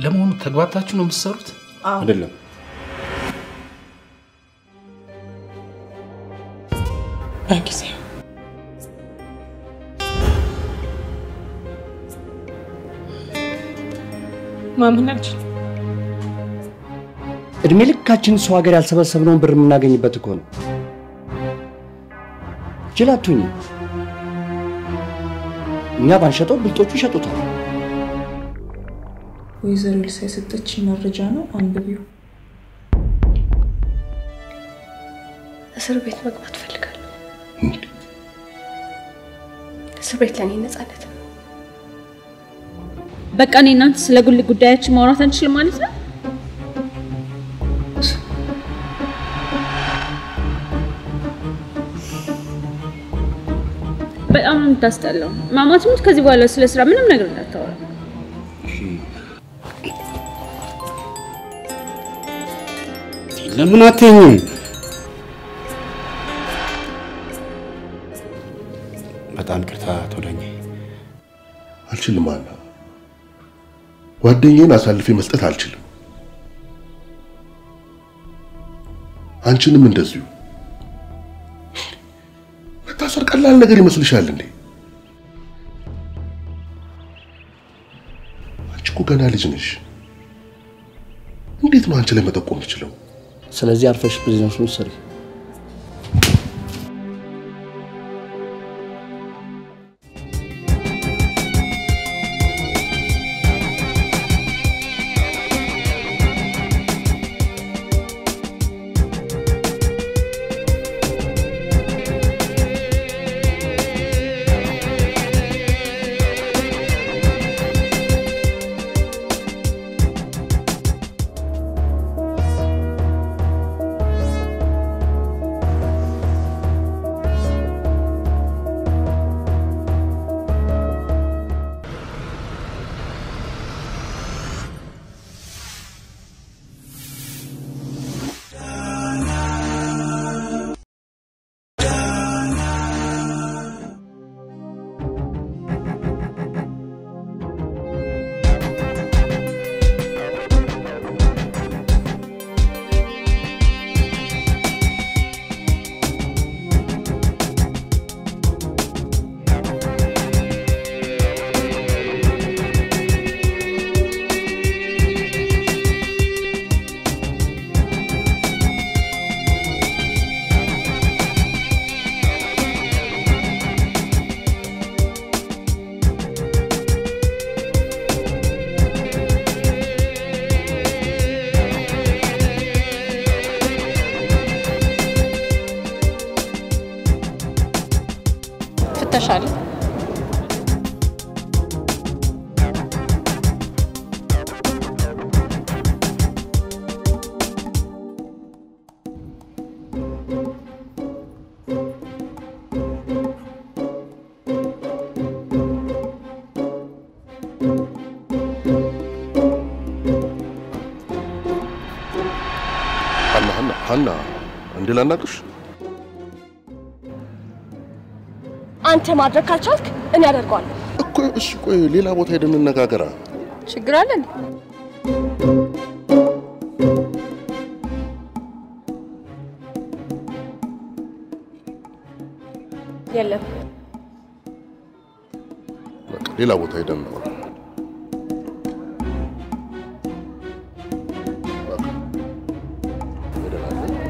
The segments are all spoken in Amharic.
ለመሆኑ ተግባብታችሁ ነው የምትሰሩት? አይደለም። በጊዜ ማመን አልችልም። እድሜ ልካችን ሰው ሀገር ያልሰበሰብነውን ብር የምናገኝበት እኮ ነው። ጅላቱኝ እኛ ባንሸጠው ብልጦቹ ይሸጡታል። ወይዘሮ ልሳ የሰጠችኝ መረጃ ነው፣ አንብቢው። እስር ቤት መግባት እፈልጋለሁ። እስር ቤት ለእኔ ነጻነት ነው። በቃ እኔ እናንተ ስለ ግል ጉዳያችን ማውራት አንችልም ማለት ነው? በጣም ነው የምታስጠላው። ማማት ሙት ከዚህ በኋላ ስለ ስራ ምንም ነገር እንዳታወራ። ለምን አትይኝም? በጣም ቅርታ አቶ ዳኜ። አልችልም አና ጓደኛዬን አሳልፌ መስጠት አልችልም። አንቺንም እንደዚሁ። መታሰር ቀላል ነገር ይመስልሻል እንዴ? አንቺ እኮ ገና ልጅ ነሽ። እንዴት ነው አንቺ ላይ መጠቆም የምችለው? ስለዚህ አርፈሽ ቢዝነሱን ስሪ። ፍተሻ አለ። ሀና ሀና ሀና እንዴ ላናግርሽ? አንተ ማድረግ ካልቻልክ እኔ አደርገዋለሁ። እኮ እሺ፣ ቆይ ሌላ ቦታ ሄደን እንነጋገራ። ችግር አለ እንዴ? የለም በቃ ሌላ ቦታ ሄደን እናወራ። በቃ ሄደናል።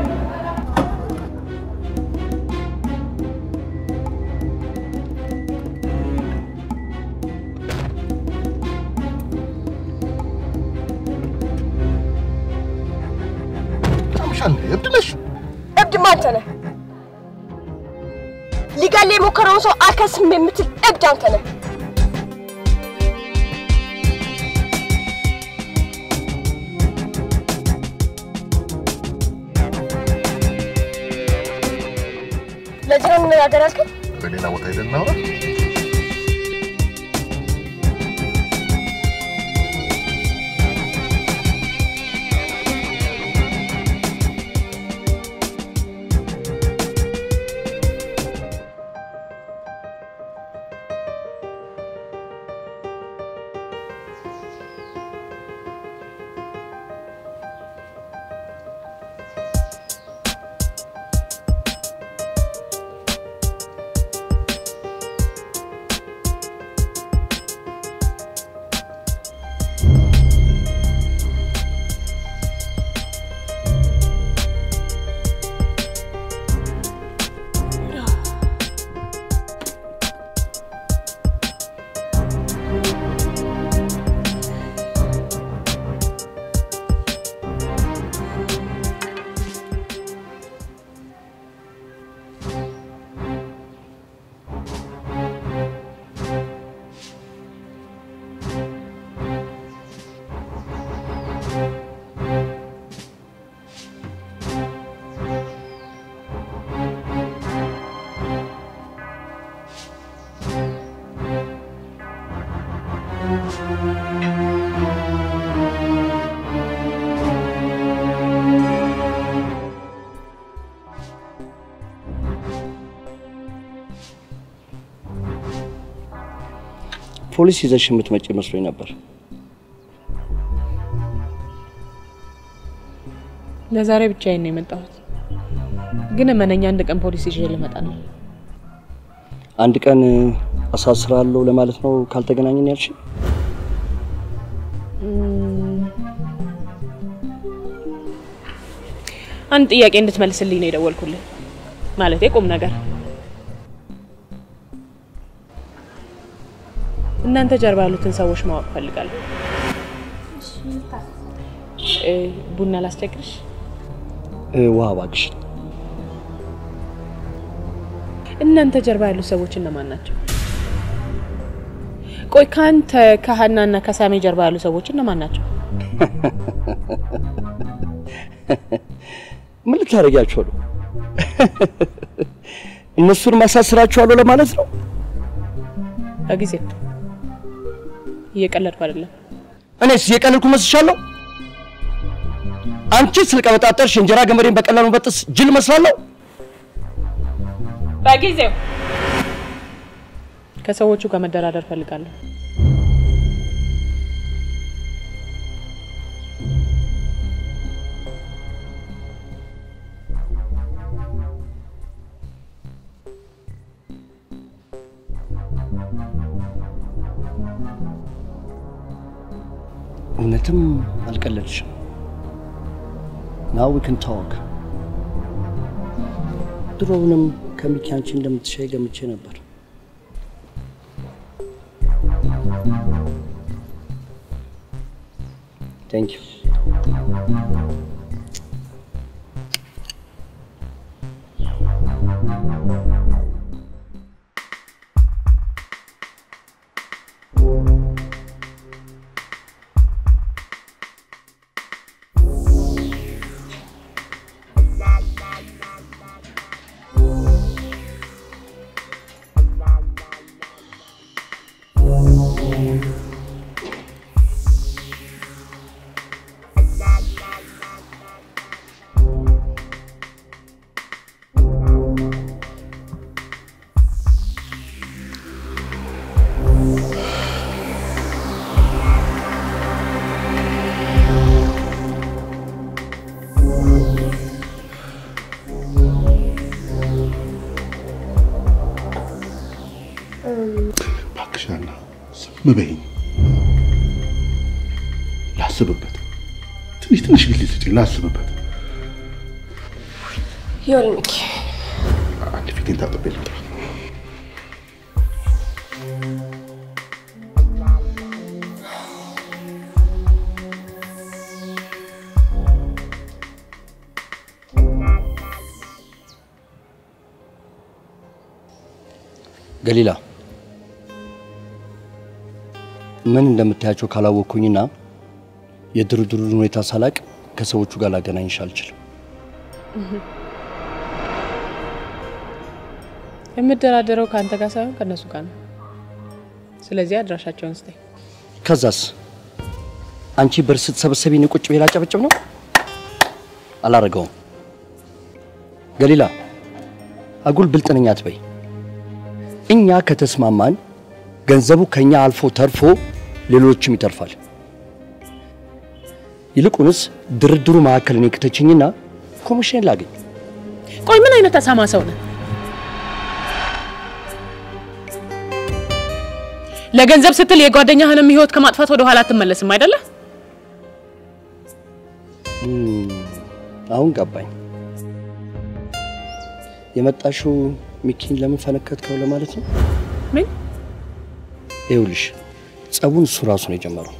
ታምሻል። እብድ ነሽ። እብድማ አንተ ነህ። ሊገል የሞከረውን ሰው አልከስም የምትል እብድ አንተ ነህ። ለዚህ ነው እንነጋገር ያልከኝ? በሌላ ቦታ ሄደን እናወራ። ፖሊስ ይዘሽ የምትመጪ መስሎኝ ነበር። ለዛሬ ብቻዬን ነው የመጣሁት፣ ግን እመነኛ አንድ ቀን ፖሊስ ይዤ ልመጣ ነው። አንድ ቀን አሳስራለሁ ለማለት ነው ካልተገናኘን ያልሽ? አንድ ጥያቄ እንድትመልስልኝ ነው የደወልኩልህ። ማለቴ ቁም ነገር። እናንተ ጀርባ ያሉትን ሰዎች ማወቅ ፈልጋለሁ። እ፣ ቡና ላስቸግርሽ? እ፣ ውሃ እባክሽ። እናንተ ጀርባ ያሉት ሰዎች እነማን ናቸው? ቆይ ከአንተ ከሀናና ከሳሜ ጀርባ ያሉ ሰዎች እነማን ናቸው? ምን ልታደርጊያቸው ነው? እነሱን ማሳስራቸዋለሁ ለማለት ነው? በጊዜ እየቀለድኩ አይደለም። እኔስ እየቀለድኩ መስሻለሁ? አንቺ ስለቀበጣጠርሽ እንጀራ ገመዴን በቀላሉ በጥስ ጅል መስላለሁ? በጊዜው ከሰዎቹ ጋር መደራደር ፈልጋለሁ። እውነትም አልቀለድሽም። ናው ዊ ካን ቶክ። ድሮውንም ከሚኪ አንቺ እንደምትሻይ ገምቼ ነበር። ቴንክ ዩ። እባክሽ ሀና ዝም በይኝ፣ ላስብበት። ትንሽ ትንሽ ጊዜ ስጪኝ፣ ላስብበት። ይኸውልህ ሚኪ፣ አንድ ፊቴን ታጥቤ ልምጣ። ገሊላ ምን እንደምታያቸው ካላወቅኩኝና የድርድሩን ሁኔታ ሳላቅ ከሰዎቹ ጋር ላገናኝሽ አልችልም። የምደራደረው ከአንተ ጋር ሳይሆን ከእነሱ ጋር ነው። ስለዚህ አድራሻቸውን ስጠኝ። ከዛስ አንቺ ብር ስትሰበሰቢ እኔ ቁጭ ብዬ ላጨበጭብ ነው? አላረገውም። ገሊላ አጉል ብልጥ ነኝ አትበይ። እኛ ከተስማማን ገንዘቡ ከኛ አልፎ ተርፎ ሌሎችም ይተርፋል። ይልቁንስ ድርድሩ መካከል እኔ ክተችኝና ኮሚሽን ላገኝ። ቆይ ምን አይነት አሳማ ሰው ነህ? ለገንዘብ ስትል የጓደኛህንም ህይወት ከማጥፋት ወደ ኋላ አትመለስም አይደለ? አሁን ገባኝ። የመጣሽው ሚኪን ለምን ፈነከትከው ለማለት ነው? ምን ይኸውልሽ ጸቡን እሱ ራሱ ነው የጀመረው።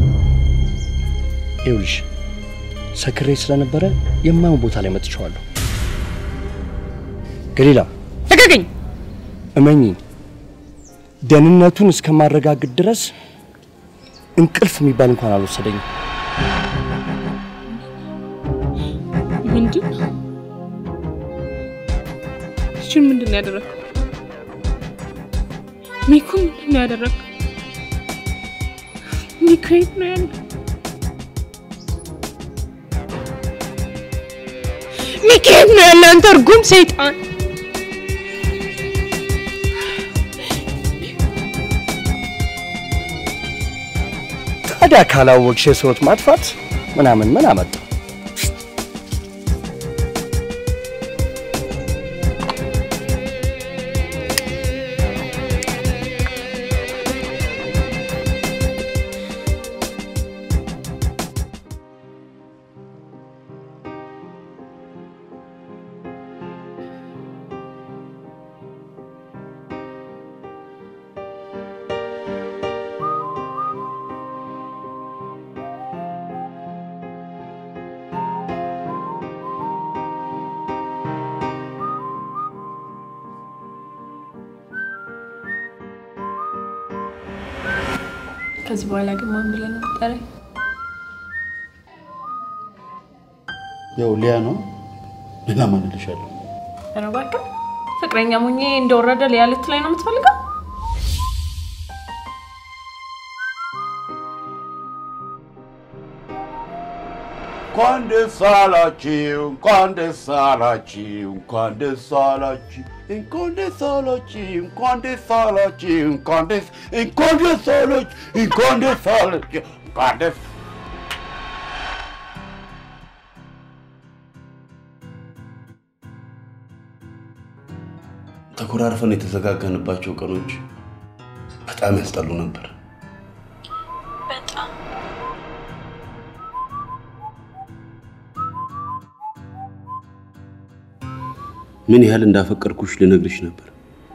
ይኸውልሽ ሰክሬ ስለነበረ የማይሆን ቦታ ላይ መጥቼዋለሁ። ገሊላ ልቀቀኝ! እመኚኝ፣ ደህንነቱን እስከማረጋግጥ ድረስ እንቅልፍ የሚባል እንኳን አልወሰደኝም። ምንድን እችን ምንድን ነው ያደረግከው? ሚኩ ምንድን ነው ያደረግከው? ሚኩ የት ነው ያለው? ሚኪ የት ነው ያለው? አንተ እርጉም ሰይጣን! ታዲያ ካላወቅሽ የሰዎት ማጥፋት ምናምን ምን አመጣ? ከዚህ በኋላ ግን ማን ብለህ ነው የምትጠራኝ? ያው ሊያ ነው። ሌላ ማን እልሻለሁ? ኧረ እባክህ ፍቅረኛ ሙኜ እንደወረደ ሊያ ልትለኝ ነው የምትፈልገው? እንኳን ደስ አላችሁ፣ እንኳን ደስ አላችሁ፣ እንኳን ደስ አላችሁ፣ እንኳን ደስ አላችሁ፣ እንኳን ደስ አላችሁ፣ እንኳን ደስ እንኳን ደስ አላችሁ፣ እንኳን ደስ አላችሁ፣ እንኳን ደስ ተኮራርፈን የተዘጋገንባቸው ቀኖች በጣም ያስጠሉ ነበር። በጣም ምን ያህል እንዳፈቀርኩሽ ልነግርሽ ነበር።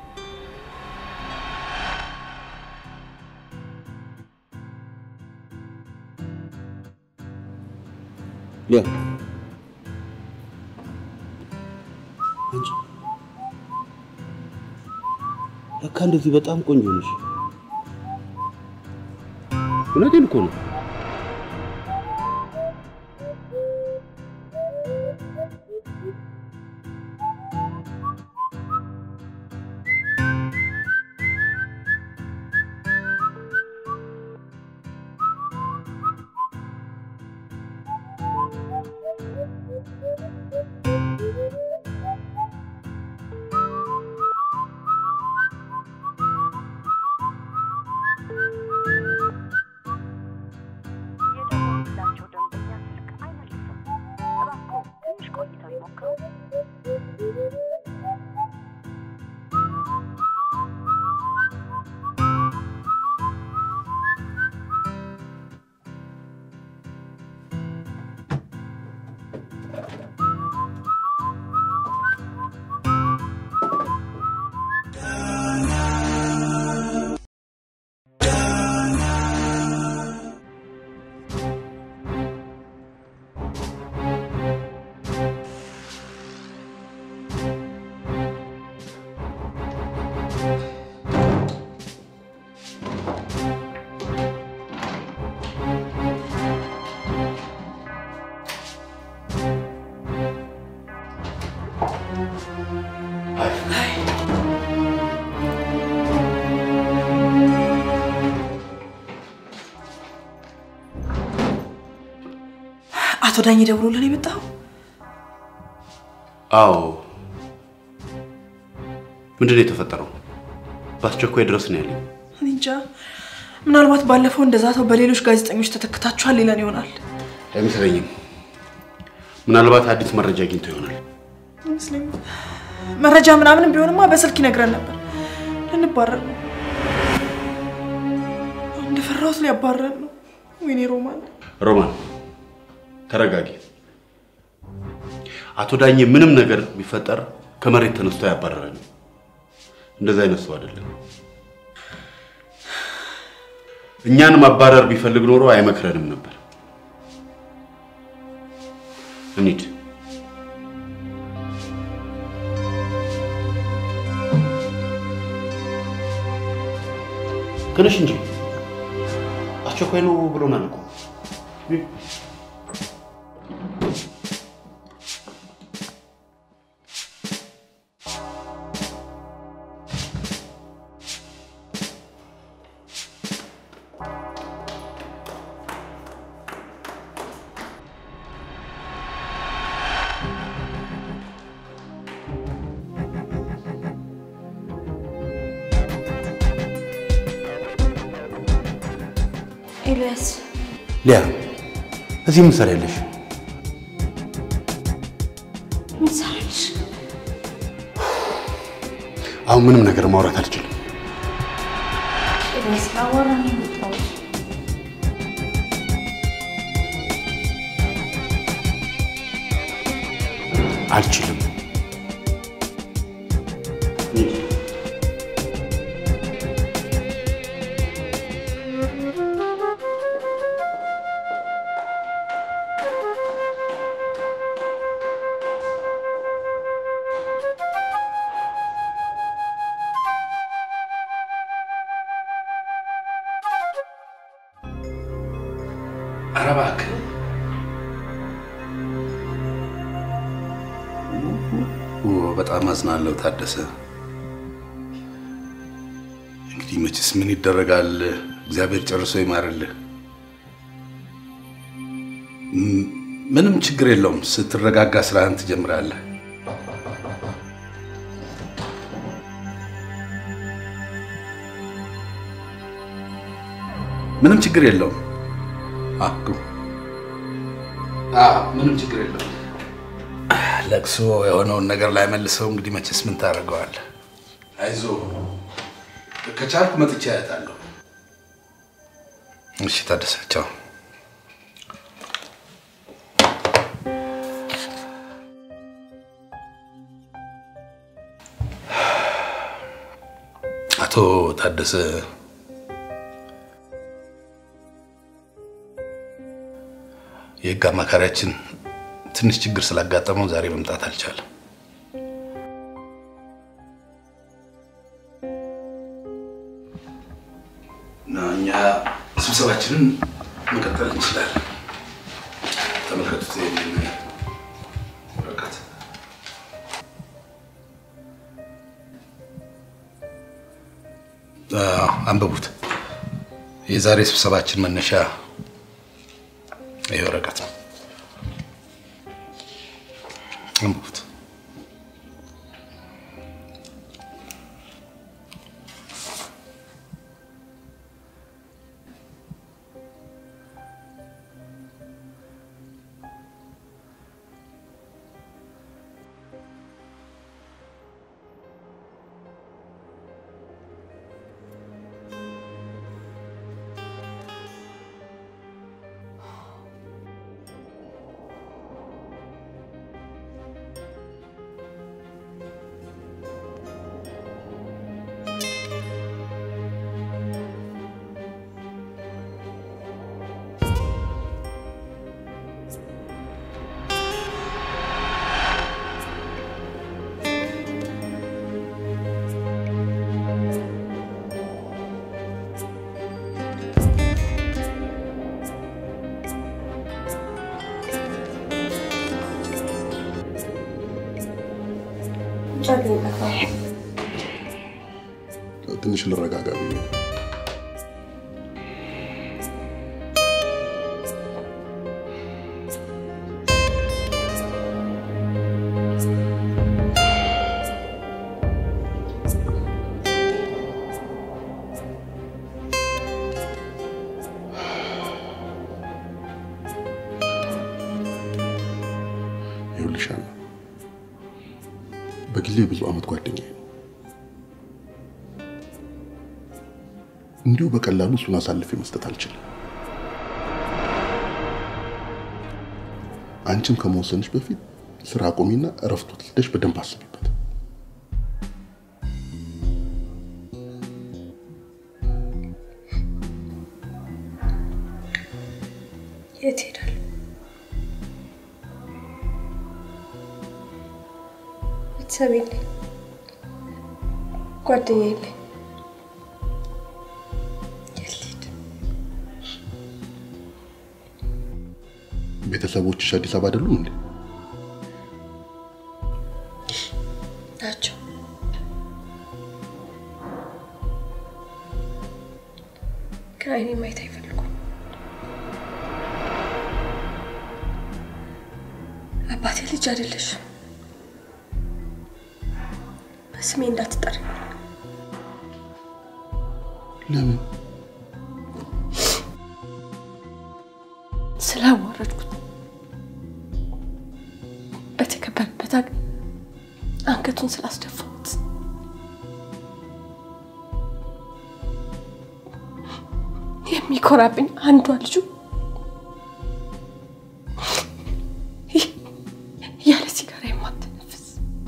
ሊያ አንቺ ለካ እንደዚህ በጣም ቆንጆ ነሽ። እውነቴን እኮ ነው። የደወሉላቸው ደንበኛ ስልክ አይመልስም። እባክዎ ትንሽ ቆይተው ይሞክሩ። አቶ ዳኝ ደውሎልን የመጣው አዎ። ምንድን ነው የተፈጠረው? በአስቸኳይ ድረስ ነው ያለኝ። እኔ እንጃ። ምናልባት ባለፈው እንደዛተው በሌሎች ጋዜጠኞች ተተክታችኋል ሊለን ይሆናል። አይመስለኝም። ምናልባት አዲስ መረጃ አግኝቶ ይሆናል። አይመስለኝም። መረጃ ምናምንም ቢሆንማ በስልክ ይነግረን ነበር። ልንባረር ነው። እንደፈራሁት ሊያባረር ነው። ወይኔ ሮማን። ሮማን ተረጋጊ። አቶ ዳኜ ምንም ነገር ቢፈጠር ከመሬት ተነስቶ ያባረረን። እንደዛ አይነት ሰው አይደለም። እኛን ማባረር ቢፈልግ ኖሮ አይመክረንም ነበር። እንሂድ። ትንሽ እንጂ አስቸኳይ ነው ብሎናል እኮ። ኤልያስ ሊያ እዚህ ምን ትሰሪያለሽ? ምን ትሰሪያለሽ? አሁን ምንም ነገር ማውራት አልችልም። ስላወራ ነው የመጣሁት። አልችልም። ኧረ እባክህ ኦ፣ በጣም አዝናለሁ ታደሰ። እንግዲህ መቼስ ምን ይደረጋል፣ እግዚአብሔር ጨርሶ ይማርልህ። ም- ምንም ችግር የለውም። ስትረጋጋ ስራህን ትጀምራለህ። ምንም ችግር የለውም። አኩ ምንም ችግር የለውም። ለቅሶ የሆነውን ነገር ላይ መልሰው እንግዲህ መቼስ ምን ታደርገዋለህ? አይዞ ከቻልኩ መጥቼ አያታለሁ። እሺ ታደሰ፣ ቻው። አቶ ታደሰ የህግ አማካሪያችን ትንሽ ችግር ስላጋጠመው ዛሬ መምጣት አልቻለም። እና እኛ ስብሰባችንን መቀጠል እንችላለን። ተመልከቱት ይህንን ወረቀት። አዎ፣ አንብቡት። የዛሬ ስብሰባችን መነሻ ይህ ወረቀት ነው። አንብቡት። ትንሽ ልረጋጋ ብዬ ነው። ይኸውልሽ ሀና፣ በግሌ ብዙ ዓመት ጓደኛዬ ነው። እንዲሁ በቀላሉ እሱን አሳልፌ መስጠት አልችልም። አንቺም ከመወሰንሽ በፊት ስራ አቁሚና እረፍት ወስደሽ በደንብ አስቢበት። የት ሄዳለሁ? ቤተሰብ የለኝ፣ ጓደኛ የለኝ። የት ልሂድ? ቤተሰቦችሽ አዲስ አበባ አይደሉም እንዴ? ናቸው። ግን አይኔ ማየት አይፈልጉም። አባቴ ልጅ አይደለሽም፣ በስሜ እንዳትጠሪ። ለምን? ስላዋረድኩት በተከበረበት ሀገር አንገቱን ስላስደፋሁት የሚኮራብኝ አንዷ ልጁ ያለ ሲጋራ የማትነፍስ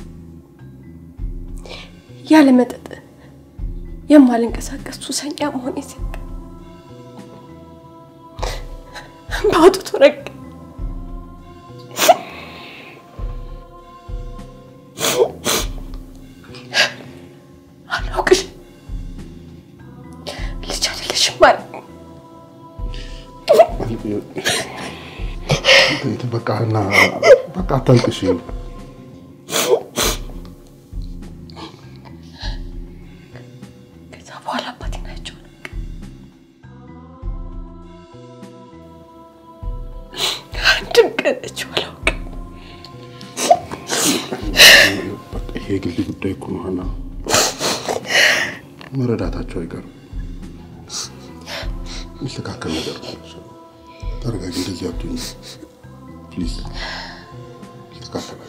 ያለ መጠጥ የማልንቀሳቀስ ሱሰኛ መሆኔ ሲያውቅ በአውጥቶ ረግ አላውቅሽ ልጅ አይደለሽም ማለት በቃ እና በቃ አታልቅሽ። ከዛ በኋላ አባቴን አይቼው አንድም ቀን አይቼው አላውቅም። በቃ ይሄ የግል ጉዳይ እኮ ነው ሀና፣ መረዳታቸው አይቀርም። የሚስተካከል ነገር ነው። ተረጋጊ፣ እንደዚህ አትሁኝ ፕሊዝ። ይስተካከላል።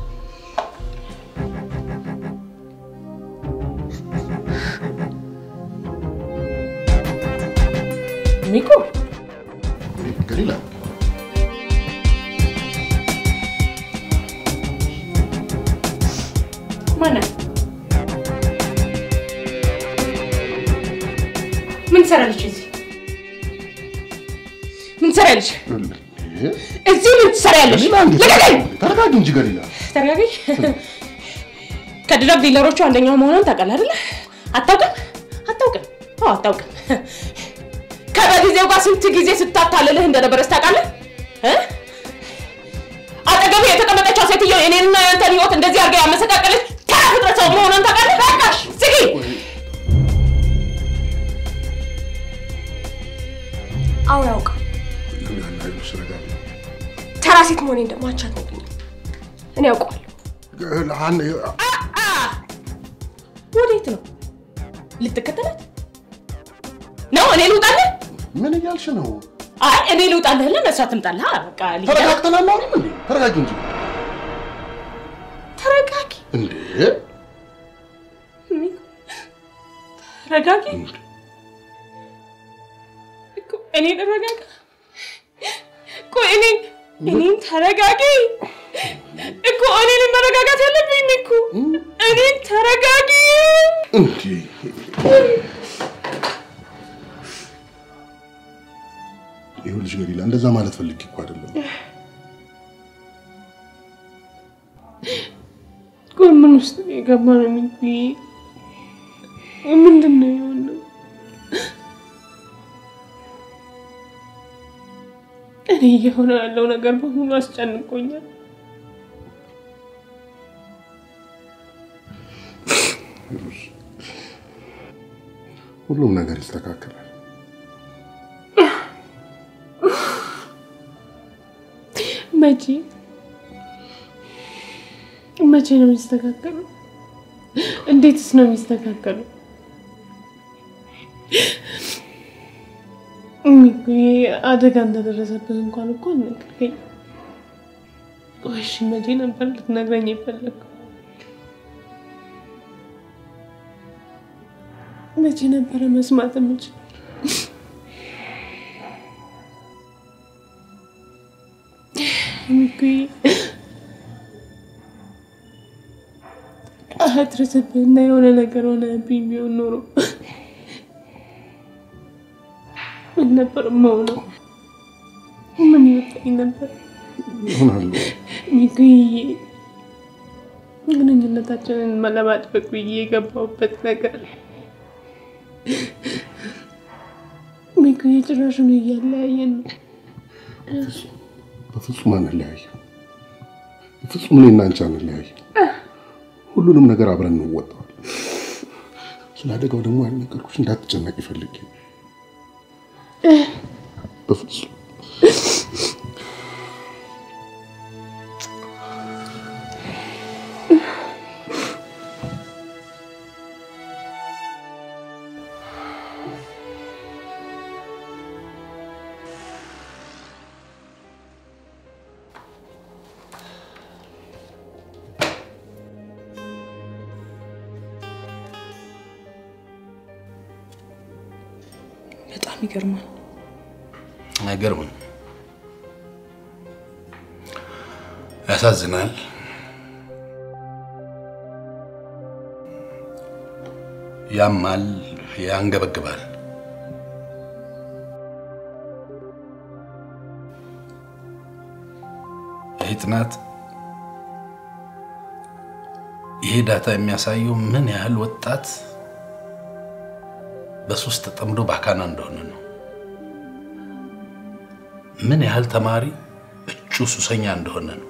ሚኮ ገሊላ ማናት? ምን ትሰራለች እዚህ? ምን ትሰራለች እዚህ? ምን ትሰራለች? ልቀቀኝ! ተረጋጊ እንጂ ገሊላ። ተረጋጊ። ከድረግ ዲለሮቹ አንደኛው መሆኗን ታውቃለህ አይደለ? አታውቅም? አታውቅም? አዎ አታውቅም። ከበጊዜው ጋር ስንት ጊዜ ስታታልልህ እንደነበረች ታውቃለህ? እ? አጠገቡ የተቀመጠችው ሴትዮ የኔንና የአንተን ህይወት እንደዚህ አድርጋ ያመሰቃቀለች ተራ ፍጥረት ሰው መሆኗን ታውቃለህ? በቃሽ፣ ዝጊ። አዎ ያውቃል። ገሊላ ይኸውልሽ፣ ተረጋጊ። ተራ ሴት መሆኔን ደግሞ አንቺ አትነግሪኝም። እኔ ያውቀዋለሁ። ገሊላ፣ ሀና፣ ወዴት ነው? ልትከተላት ነው? እኔ ልውጣልህ? ምን እያልሽ ነው? አይ እኔ ልውጣልህ፣ ለእሷ ትምጣልህ። አ፣ በቃ ልሂድ። ተረጋግተን አናወራም እንዴ? ተረጋጊ እንጂ ተረጋጊ፣ እንዴ! ተረጋጊ። እኮ እኔ ልረጋጋ? ቆይ እኔ እኔን ተረጋጊ እኮ እኔን መረጋጋት ያለብኝ እኮ እኔን ተረጋጊ። እንዴ! ይኸውልሽ ገሊላ፣ እንደዛ ማለት ፈልጌ እኮ አይደለም። ቆይ ምን ውስጥ ነው የገባ ነው የሚሉኝ? ምንድን ነው የሆነው? እኔ እየሆነ ያለው ነገር በሙሉ አስጨንቆኛል። ሁሉም ነገር ይስተካከላል። መቼ መቼ ነው የሚስተካከለው? እንዴትስ ነው የሚስተካከለው? እሚኩዬ አደጋ እንደደረሰብህ እንኳን እኮ አልነገርከኝ። ቆይ እሺ መቼ ነበር ልትነግረኝ የፈለግከው? መቼ ነበረ መስማት የምችል? እሚኩዬ አትርስብህና የሆነ ነገር ሆነብኝ ቢሆን ኖሮ ምን ነበር መሆነው? ምን ይወጣኝ ነበር? ይሆናሉ። ሚኩዬ ግንኙነታችንን ለማጥበቅ ብዬ የገባሁበት ነገር ሚኩዬ ጭራሹን እያለያየን ነው። በፍጹም አንለያይም። በፍጹም እኔና አንቺ አንለያይም። ሁሉንም ነገር አብረን እንወጣዋለን። ስለ አደጋው ደግሞ ያልነገርኩሽ እንዳትጨነቂ ፈልጌ ነው። በፍጹም ይገርማል። አይገርምም? ያሳዝናል። ያማል፣ ያንገበግባል። ይህ ጥናት ይሄ ዳታ የሚያሳየው ምን ያህል ወጣት በሱስ ተጠምዶ ባካና እንደሆነ ነው። ምን ያህል ተማሪ እጩ ሱሰኛ እንደሆነ ነው።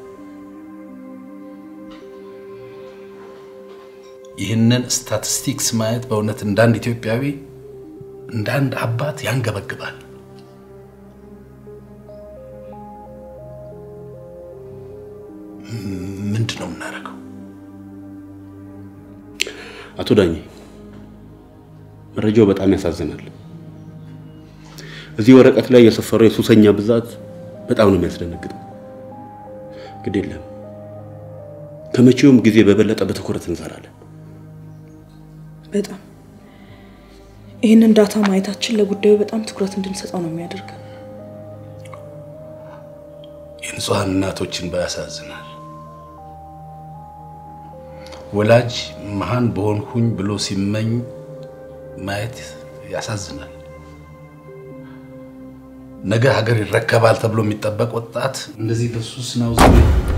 ይህንን ስታቲስቲክስ ማየት በእውነት እንደ አንድ ኢትዮጵያዊ እንደ አንድ አባት ያንገበግባል። ምንድን ነው የምናደርገው? አቶ ዳኜ መረጃው በጣም ያሳዝናል። እዚህ ወረቀት ላይ የሰፈረው የሱሰኛ ብዛት በጣም ነው የሚያስደነግጠው። ግድ የለም ከመቼውም ጊዜ በበለጠ በትኩረት እንሰራለን። በጣም ይህንን ዳታ ማየታችን ለጉዳዩ በጣም ትኩረት እንድንሰጠው ነው የሚያደርገው። የንጹሐን እናቶችን ያሳዝናል። ወላጅ መሃን በሆንኩኝ ብሎ ሲመኝ ማየት ያሳዝናል። ነገ ሀገር ይረከባል ተብሎ የሚጠበቅ ወጣት እንደዚህ በሱስ ናውዝ